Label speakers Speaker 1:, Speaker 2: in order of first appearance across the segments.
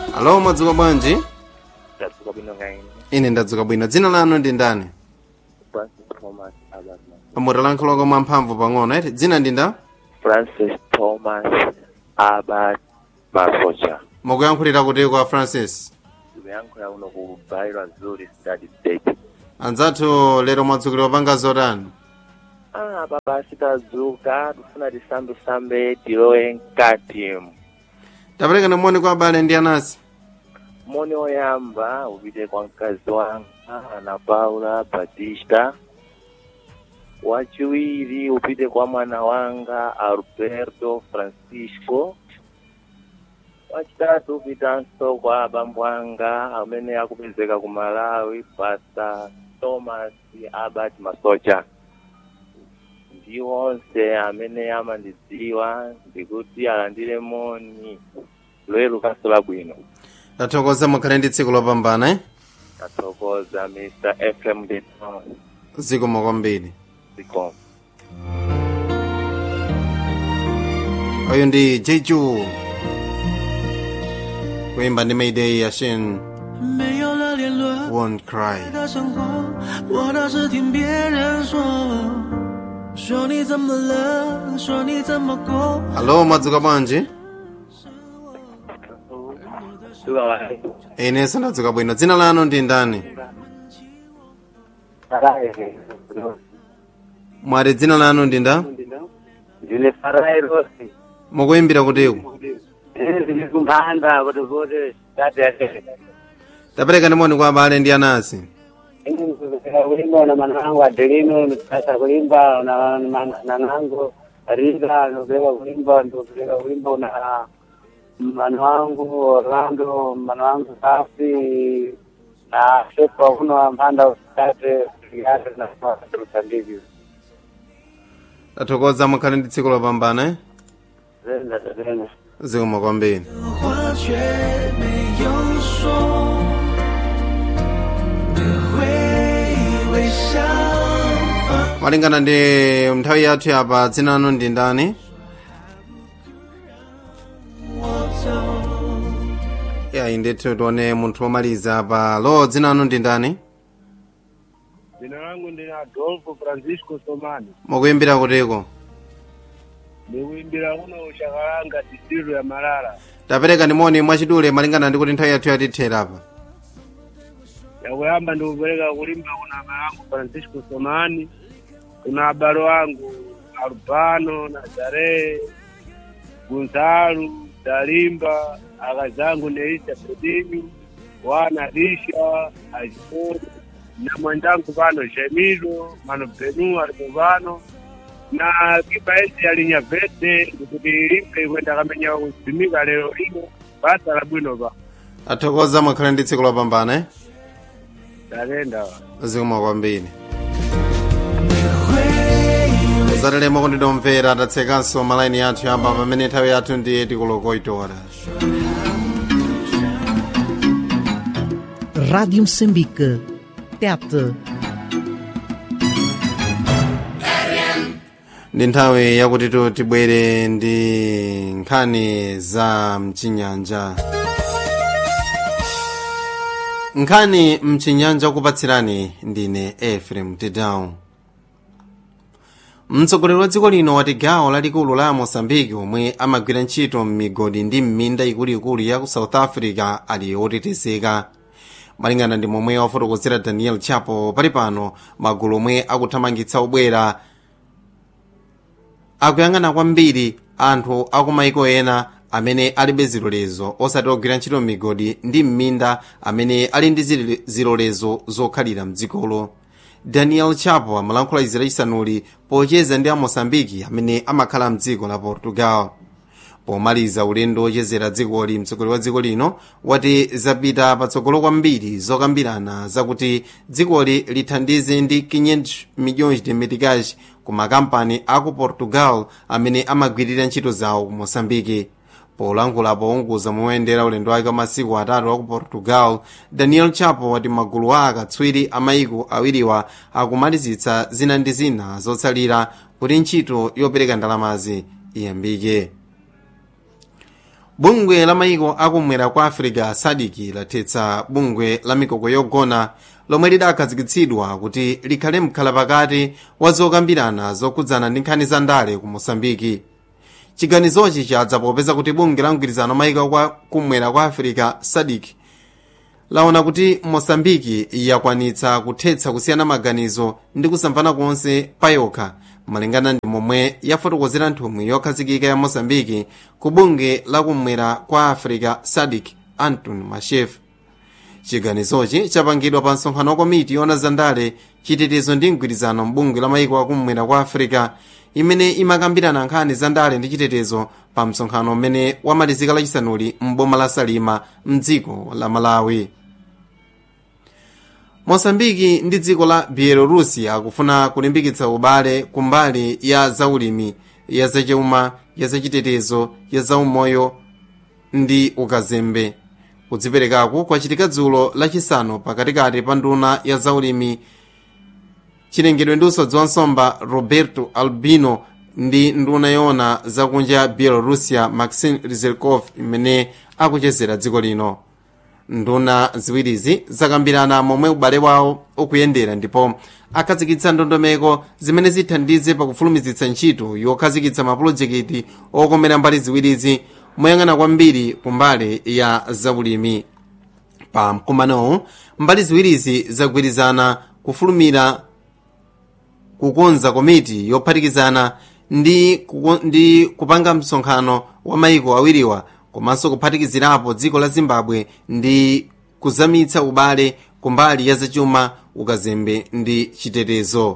Speaker 1: alo mwadzuka bwanji
Speaker 2: ndadzuka bwino ngaine
Speaker 1: ine ndadzuka bwino dzina lanu ndi ndani
Speaker 2: francis thomas abatman
Speaker 1: mutalankhulako mwamphamvu pang'ono eti dzina ndi nda
Speaker 2: francis thomas abat masocha
Speaker 1: mukuyankhulira kuti kwa francis
Speaker 2: ndikuyankhula uno ku bairo azuri study state
Speaker 1: anzathu lero mwadzukira panga zotani
Speaker 2: ah baba sitadzuka tifuna tisambesambe tilowe mkati
Speaker 1: tapereka nimoni kwa abale ndi anasi
Speaker 2: moni oyamba upite kwa mkazi wanga ana paula batista wachiwiri upite kwa mwana wanga alberto francisco wachitatu upitanso kwa abambo anga amene akupezeka ku malawi pastor thomas albert masocha ndi onse amene amandidziwa ndikuti alandire moni lweru kaso labwino
Speaker 1: tathokoza mukhale ndi tsiku lopambana eh?
Speaker 2: tathokoza mr efrem deton
Speaker 1: zikomo kwambiri
Speaker 2: zikomo
Speaker 1: uyu ndi jeju kuimba ndi mayday ya shin
Speaker 3: 没有了联络
Speaker 1: won't cry
Speaker 3: 的生活，我倒是听别人说，说你怎么了，说你怎么过。
Speaker 1: alo mwadzuka bwanji inenso ndadzuka bwino dzina lanu ndi ndani mwati dzina lanu ndi nda
Speaker 4: ndine farai rosi
Speaker 1: mukuyimbira kutiku
Speaker 4: ndiri kumphanda kuti kuti tate
Speaker 1: tapereka nimoni kwa abale ndi anasi
Speaker 4: ndikupeka kulimba na manangu adelino ndikupasa kulimba na nanangu rita ndikupeka kulimba ndikupeka kulimba na mano wangu orlando mano wangu safi na shepa kuno mphanda usitate yate na ndivyo
Speaker 1: tathokoza mukhale ndi tsiku lopambana eh?
Speaker 4: zenda zenda
Speaker 1: zikomo kwambiri
Speaker 3: 话却没有说，你会微笑放
Speaker 1: malingana ndi nthawi yathu yapa dzina lanu ndi ndani
Speaker 3: 我走。
Speaker 1: yayi ndithu tione munthu womaliza pa lo dzina lanu ndi ndani
Speaker 5: Jina langu ndi Adolfo Francisco Somani.
Speaker 1: mukuyimbira kutiko
Speaker 5: Ndikuimbira uno ushakalanga district ya Malala.
Speaker 1: tapereka nimoni mwachidule malingana ndi kuti nthawi yathu yatithera apa
Speaker 5: Yakuyamba ndikupereka kulimba kuna malangu Francisco Somani. Kuna abalo wangu Albano, Nazare, Gunzalu, Dalimba, akazangu Neisha Pedini, wana Risha, Ajipori, na mwenzangu pano Jemilo, mano Benu alipo pano na kipa esi alinyavete kuti ilimbe kwenda kamenya kusimika lero ino basa la bwino pa
Speaker 1: athokoza mukhale ndi tsiku lopambana eh?
Speaker 5: tatenda
Speaker 1: zikomo kwambiri zatalemo kundidomvera tatsekanso malaini yathu yamba pamene nthawi yathu ndi tikulokoitora
Speaker 6: Rádio Moçambique. TET.
Speaker 1: ndi nthawi yakuti tu tibwere ndi nkhani za mchinyanja nkhani mchinyanja kupatsirani ndine efrem tedown mtsogoleri wa dziko lino wati gawo lalikulu la mosambiki omwe amagwira ntchito m'migodi ndi m'minda ikuluikulu ya ku south africa ali otetezeka malingana ndi momwe wafotokozera daniel chapo pali pano magulu omwe akuthamangitsa obwera akuyang'ana kwambiri anthu akumaiko ena amene alibe zilolezo osati ogwira ntchito m'migodi ndi m'minda amene ali ndi zile- zilolezo zokhalira mdzikolo daniel chapo amalankhula izi lachisanuli pocheza ndi amosambiki amene amakhala mdziko la portugal pomaliza ulendo wochezera dzikoli mtsogoleri wa dziko lino wati zapita patsogolo kwambiri zokambirana zakuti dzikoli lithandize ndi 500 milhões de meticais ku makampani aku portugal amene amagwirira ntchito zawo ku moçambike polankhula pounguza moyendera ulendo wake wa masiku atatu wa ku portugal daniel chapo wati magulu a akatswiri amayiko awiriwa akumalizitsa zina ndi zina zotsalira kuti ntchito yopereka ndalamazi iyambike bungwe la mayiko akumwera kwa africa sadiki lathetsa bungwe la mikoko yogona lomwe lidakhazikitsidwa kuti likhale mkhala pakati wa zokambirana zokhudzana ndi nkhani za ndale ku mosambiki chiganizochi chadza popeza kuti bungwe la mgwirizano mayiko kwa kumwera kwa africa sadik laona kuti mosambiki yakwanitsa kuthetsa kusiyana maganizo ndi kusamvana konse payokha malingana ndi momwe yafotokozera nthumwi yokhazikika ya mosambiki ku bungwe la kumwera kwa africa sadik anton mashef chiganizochi chapangidwa pa msonkhano wa komiti yona zandale chitetezo ndi mgwirizano mbungwe la mayiko akumwera kwa africa imene imakambirana nkhani za ndale ndi chitetezo pa msonkhano umene wamalizika lachisanuli m'boma la salima mdziko la malawi mosambiki ndi dziko la bielorusia akufuna kulimbikitsa ubale kumbali ya zaulimi ya zachuma ya zachitetezo ya zaumoyo ndi ukazembe kudziperekaku kwachitika dzulo lachisanu pakatikati pa nduna ya zaulimi chilengedwe ndi usodzi wa nsomba roberto albino ndi nduna yona zakunja ya bielorusia maxim rizerkov imene akuchezera dziko lino nduna ziwirizi zakambirana momwe ubale wawo ukuyendera ndipo akhazikitsa ndondomeko zimene zithandize pakufulumizitsa ntchito yokhazikitsa mapulojekiti okomera mbali ziwirizi moyang'ana kwambiri kumbali ya zaulimi pa mkumanowu mbali ziwirizi zagwirizana kufulumira kukonza komiti yophatikizana ndi, kuko, ndi kupanga msonkhano wa mayiko awiriwa komanso kuphatikizirapo dziko la zimbabwe ndi kuzamitsa ubale kumbali ya zachuma ukazembe ndi chitetezo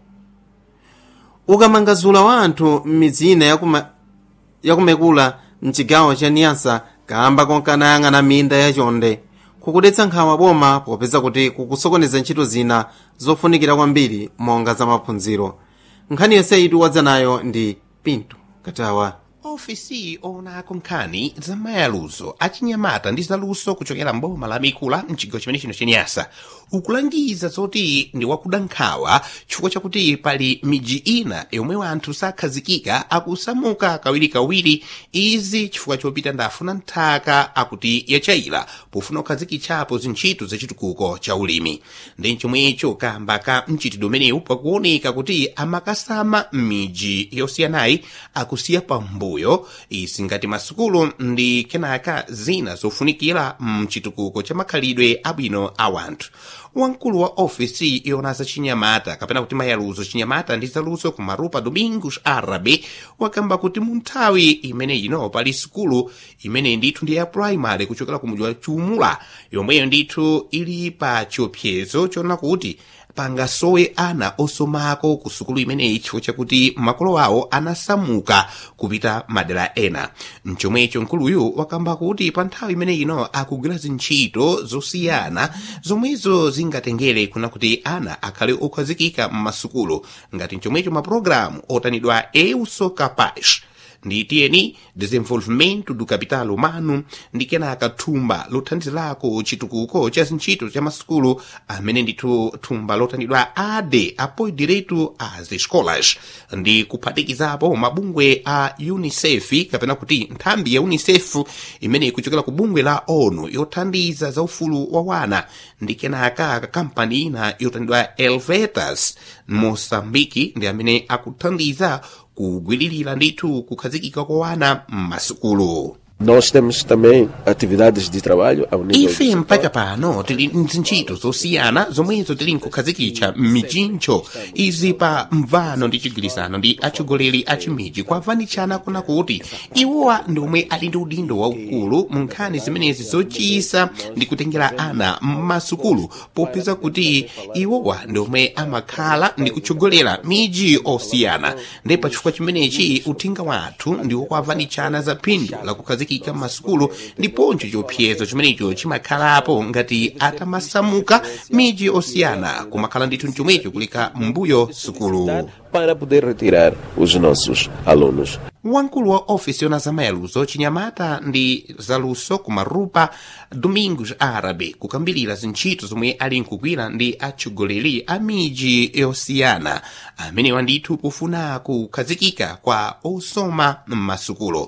Speaker 1: ukamangazula wa anthu m'midzi ina yakuma, yakumekula mchigawo cha niyasa kamba konkanayang'ana minda yachonde kukudetsa nkhawa boma popeza kuti kukusokoneza ntchito zina zofunikira kwambiri monga za maphunziro nkhani yonse itu wadza nayo ndi pinto katawa
Speaker 7: ofisi onako nkhani za mayaluzo achinyamata ndi zaluso kuchokera mboma la mikula mchigawo chimene chino chenyasa ukulangiza zoti ndi wakuda nkhawa chifukwa chakuti pali miji ina yomwe wanthu sakhazikika akusamuka kawirikawiri izi chifukwa chopita ndafuna nthaka akuti yachayira pofuna kukhazikitsapo zintchito zachitukuko cha ulimi ndi chomwecho kamba ka mchitidwe umenewu pakuoneka kuti amakasama m'miji yosiyanayi akusiya pambuyo izi ngati masukulu ndi kenaka zina zofunikira mchitukuko cha makhalidwe abwino a wanthu wamkulu wa ofisi yona za chinyamata kapena kuti mayaluzo chinyamata ndi zaluso ku marupa domingos arabe wakamba kuti mu nthawi imene ino pali sukulu imene ndithu ndi ya primary kuchokera ku mudzi wa chumula yomweyo ndithu ili pa chiopsezo chona kuti pangasowe ana osomako ku sukulu imeneyi chifukwa chakuti makolo awo anasamuka kupita madera ena mchomwecho mkuluyu wakamba kuti pa nthawi imene ino akugwira zintchito zosiyana zomwezo zingatengere kuna kuti ana akhale okhazikika m'masukulu ngati mchomwecho mapulogalamu otanidwa euso capaz ndi tiyeni desenvolvimento do capital humano ndi kenaka thumba lothandizirako chitukuko cha zintchito cha masukulu amene ndithu thumba lotanidwa ade apoio direito às escolas ndi kuphatikizapo mabungwe a unicef kapena kuti nthambi ya unicef imene ikuchokera ku bungwe la onu yothandiza za ufulu wa wana ndi kenaka kampani ina yotanidwa elvetas mosambiki ndi amene akuthandiza kugwiririra ndithu kukhazikika kwa wana m'masukulu
Speaker 8: Nós temos também atividades de trabalho ao nível do
Speaker 7: ife
Speaker 8: setor.
Speaker 7: mpaka pano tili mzintchito zosiyana zomwezo tili nkukhazikitsa m'mijincho izi pa mvano ndi chigwirizano ndi atsogoleri a chimiji kwavanitshana kuna kuti iwowa ndi omwe ali ndi udindo waukulu mu nkhani zimenezi zochisa ndi kutengera ana m'masukulu popeza kuti iwowa ndi omwe amakhala ndi kutsogolera miji osiyana ndi pa chifukwa chimenechi uthenga wathu ndi wokwavanitshana za phindu la kukhazikika m'masukulu ndiponso chiopsezo chimenecho chimakhalapo ngati atamasamuka miji osiyana kumakhala ndithu mchomwecho kuleka mbuyo sukulu
Speaker 8: para poder retirar os nossos alunos.
Speaker 7: wamkulu wa ofisi yona zamayaluzo chinyamata ndi zaluso kumarupa domingos arabe kukambirira zintchito zomwe ali nkugwira ndi atsogoleri a miji yosiyana amenewa ndithu kufuna kukhazikika kwa osoma m'masukulu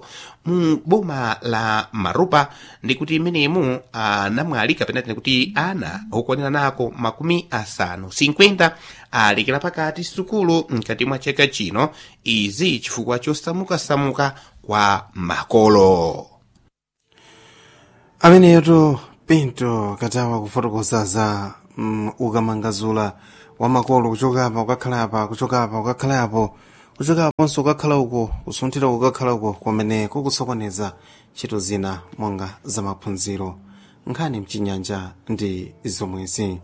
Speaker 7: mu boma la maropa ndi kuti menemu anamwali kapena tine kuti ana okwanira nako makumi asanu 50 alekera pakati sukulu mkati mwa chaka chino izi chifukwa chosamukasamuka kwa makolo
Speaker 1: ameneyoto pinto katawa kufotokoza za mm, ukamangazula wa makolo kuchoka apa kukakhala apa kuchoka apa kukakhala apo kuchoka aponso kukakhala uko kusunthira kukakhala uko kwamene kukusokoneza ntchito zina monga za maphunziro nkhani mchinyanja ndi zomwezi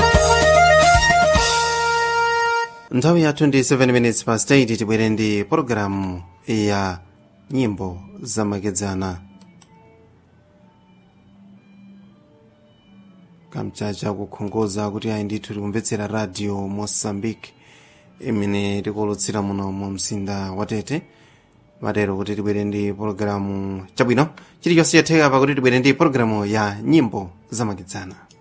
Speaker 1: nthawi yathu ndi 7 minutes past 8 tibwere ndi pologalamu ya nyimbo zamakedzana kamchacha kukhongoza kuti ayi ndithu tikumvetsera radio mozambique imene tikulutsira muno mu mzinda wa tete matero kuti tibwere ndi pologalamu chabwino chilichonse chatheka pakuti tibwere ndi pologalamu ya nyimbo zamakedzana